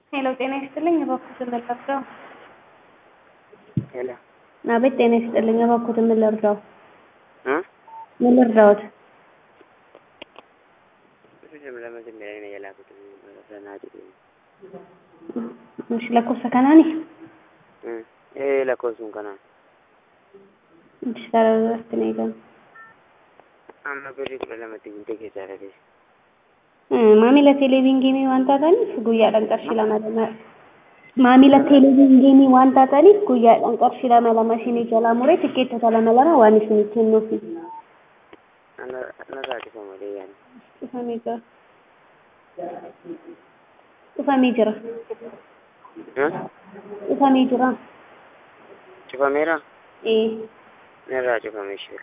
ሄሎ ጤና ይስጥልኝ እባክዎትን ምን ልርዳው? ሄሎ አቤት ጤና ይስጥልኝ እባክዎትን ምን ልርዳው? እ ምን ልርዳዎት? ብር ለመጀመሪያ ነው የላኩት በናቲ እሺ lakkoofsa kanaani ee lakkoofsuun kanaan እሺ sararratti na eegamu. amma birrii kudha lamatti guutee keessaa dhabees maamila televiizyinii waan taataniif guyyaadhaan qarshii lama lama maamila televiizyinii waan taataniif guyyaadhaan qarshii lama lama isinii jalaa muree tikkeettota lama lama waan isinii kennuufi. na taasisa malee yaani Dhufamee jira. Dhufamee jira. Dhufamee jira. cufameera Ee. narraa cufame ishee